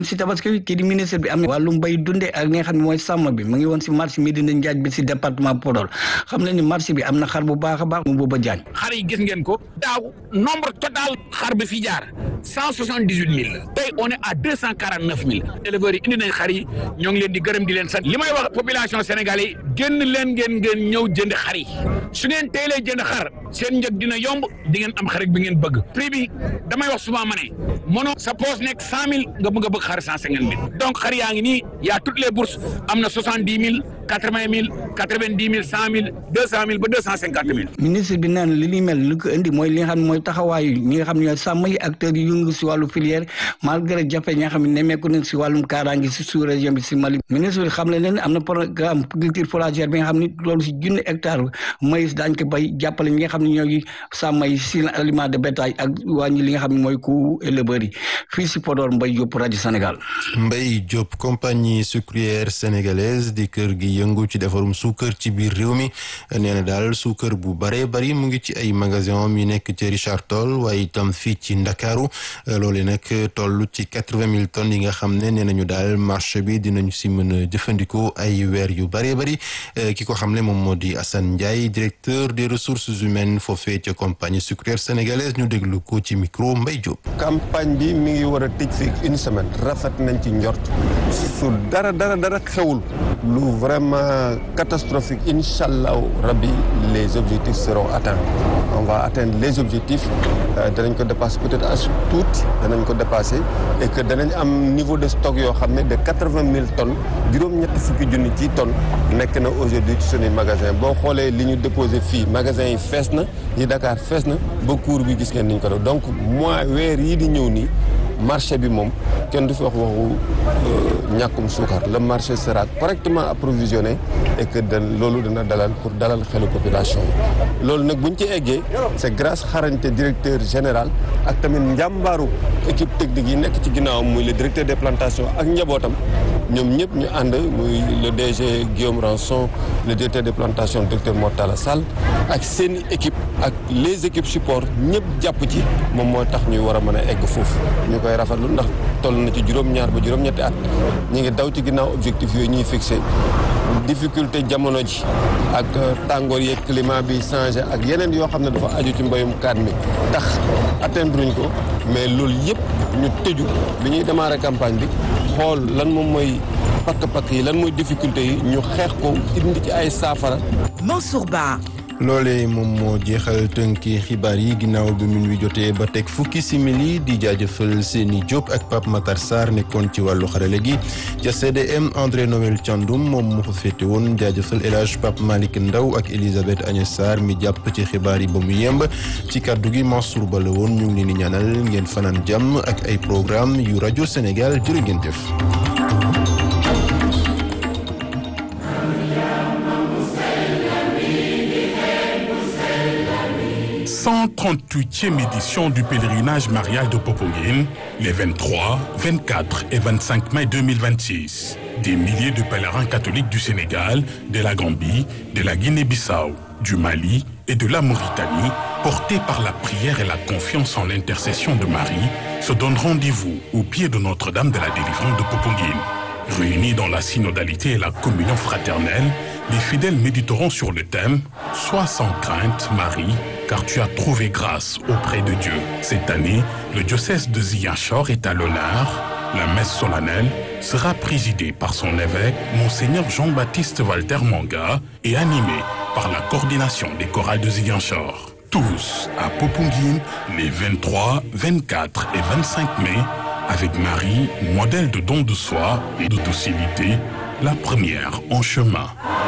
si tabaski bi kii di ministre bi am na wàllum mbay dunde ak li nga xam ne mooy sàmm bi mu ngi woon si marché Médina Njaaj bi si département Podor xam ne ni marché bi am na xar bu baax a baax mu booba jaañ xar yi gis ngeen ko daaw nombre total xar bi fi jaar cent soixante dix huit mille la tey on est à deux cent quarante neuf mille éleveurs yi indi nañ xar yi ñoo ngi leen di gërëm di leen sant li may wax population sénégalais yi génn leen ngeen ngeen ñëw jënd xar yi su ngeen teelee jënd xar seen njëg dina yomb di ngeen am xar bi ngeen bëgg prix bi damay wax souvent ma ne mono sa poos nekk cent mille nga bëgg a bëgg xar cent cinquante mille donc xar yaa ngi nii y a toutes les bourses am na soixante dix mille quatre vingt mille quatre vingt dix mille cent mille deux cent mille ba deux cent cinquante mille ministre bi naan li ni mel li ko indi mooy li nga xam ne mooy taxawaayu ñi nga xam ne ñooy sàmm yi acteurs yi yëngu si wàllu filière malgré jafe ñi nga xam ne nemmeeku nañ si wàllum kaaraange si sous région bi si Mali ministre bi xam le leen am na programme culture fourragère bi nga xam ne loolu si junni hectare maïs daañ ko bay jàppale ñi nga xam ne ñooy sàmm yi si aliment de bétail ak wàññi li nga xam ne mooy coût éleveurs yi fii si Podor Mbaye Diop rajo Sénégal Mbaye Diop compagnie sucrière sénégalaise di kër gi yëngu ci defarum suukar ci biir réew mi nee na daal suukar bu bare bari mu ngi ci ay magasin mi nekk ci Richard Toll waaye itam fii ci Ndakaaru loole nag toll ci quatre-vingt mille tonnes yi nga xam ne nee nañu daal marché bi dinañu si mën a jëfandikoo ay weer yu bare bari ki ko xam ne moom moo di Assane Ndiaye directeur des ressources humaines foofee ca compagnie sucrière sénégalaise ñu déglu ko ci micro Mbaye Diop. campagne bi mi ngi war a tëj fi une semaine rafet nañ ci njort su dara dara dara xewul lu vraiment catastrophique incha allahu rabbi les objectifs seront atteints on va atteindre les objectifs danañ ko dépasser peut-être as tuuti danañ ko dépasser et que danañ am niveau de stock yoo xam ne de quatre-vingt mille tonnes juróom-ñetti fukki junni ci tonnes nekk na aujourd'hui ci suñuy magasin boo xoolee li ñu déposé fii magasin yi fees na yi Dakar fees na ba cours bi gis ngeen niñ ko def donc mois weer yii di ñëw nii marché bi moom kenn du fi wax waxu ñàkkum suukar le marché sera correctement approvisionné et que da loolu dana dalal pour dalal xelu population yi loolu nag buñ ci eggee c'est grâce xarañte directeur général ak tamit njàmbaaru équipe technique yi nekk ci ginnaawam muy le directeur des plantations ak njabootam ñoom ñëpp ñu ànd muy le DG Guillaume Ranson le directeur des plantations directeur Mortala Sall ak seen équipe ak les équipes support ñëpp jàpp ci moom moo tax ñuy war a mën a egg foofu ñu koy rafetlu ndax toll na ci juróom-ñaar ba juróom-ñetti at ñu ngi daw ci ginnaaw objectif yooyu ñuy fixé difficulté jamono ji ak tàngoor yeeg climat bi changé ak yeneen yoo xam ne dafa aju ci mbayum kaat mi tax atteindre ñu ko mais loolu yëpp ñu tëju bi ñuy démarrer campagne bi xool lan moom mooy pakk-pakk yi lan mooy difficulté yi ñu xeex ko indi ci ay saafara. Mansour Ba. loolee moom moo jeexal tënki xibaar yi ginnaaw bi min wi jotee ba teg fukki simili di jaajëfal seeni Diop ak Pape Matar Sarr nekkoon ci wàllu xarale gi ca CDM André Noël Thiandoum moom moo fa féete woon jaajëfal El Hadj Pape Malick Ndaw ak Elisabeth Agnès Sarr mi jàpp ci xibaar yi ba mu yemb ci kàddu gi Mansour Ba la woon ñu ngi leen di ñaanal ngeen fanaan jàmm ak ay programme yu rajo Sénégal jërë ngeen jëf. 138e édition du pèlerinage marial de Popenguine, les 23, 24 et 25 mai 2026. Des milliers de pèlerins catholiques du Sénégal, de la Gambie, de la Guinée-Bissau, du Mali et de la Mauritanie, portés par la prière et la confiance en l'intercession de Marie, se donnent rendez-vous au pied de Notre-Dame de la délivrance de Popenguine. Réunis dans la synodalité et la communion fraternelle, les fidèles méditeront sur le thème « Sois sans crainte, Marie, car tu as trouvé grâce auprès de Dieu ». Cette année, le diocèse de Ziguinchor est à l'honneur. La messe solennelle sera présidée par son évêque, Monseigneur Jean-Baptiste Walter Manga, et animée par la coordination des chorales de Ziguinchor. Tous à Popenguine les 23, 24 et 25 mai, avec Marie, modèle de don de soi et de docilité, la première en chemin.